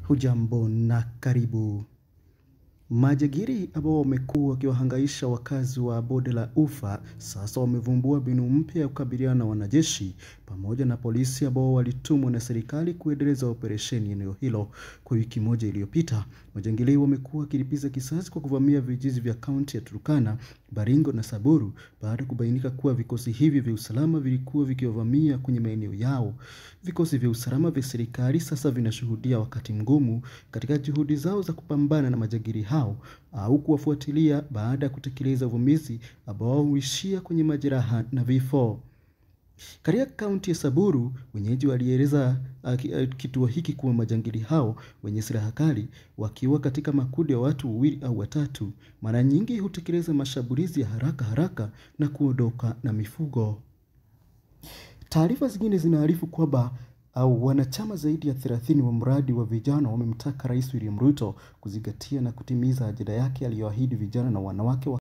Hujambo na karibu. Majangili ambao wamekuwa wakiwahangaisha wakazi wa bonde la Ufa sasa wamevumbua mbinu mpya ya kukabiliana na wanajeshi pamoja na polisi ambao walitumwa na serikali kuendeleza operesheni eneo hilo. Kwa wiki moja iliyopita, majangili wamekuwa wakilipiza kisasi kwa kuvamia vijiji vya kaunti ya Turkana, Baringo na Samburu baada ya kubainika kuwa vikosi hivi vya usalama vilikuwa vikiwavamia kwenye maeneo yao. Vikosi vya usalama vya serikali sasa vinashuhudia wakati mgumu katika juhudi zao za kupambana na majangili hao au kuwafuatilia baada ya kutekeleza uvamizi ambao huishia kwenye majeraha na vifo. Katika kaunti ya Samburu, wenyeji walieleza uh, kituo hiki kuwa majangili hao wenye silaha kali wakiwa katika makundi ya watu wawili au watatu, mara nyingi hutekeleza mashambulizi ya haraka haraka na kuondoka na mifugo. Taarifa zingine zinaarifu kwamba au wanachama zaidi ya 30 wa mradi wa vijana wamemtaka Rais William Ruto kuzingatia na kutimiza ajenda yake aliyoahidi vijana na wanawake wa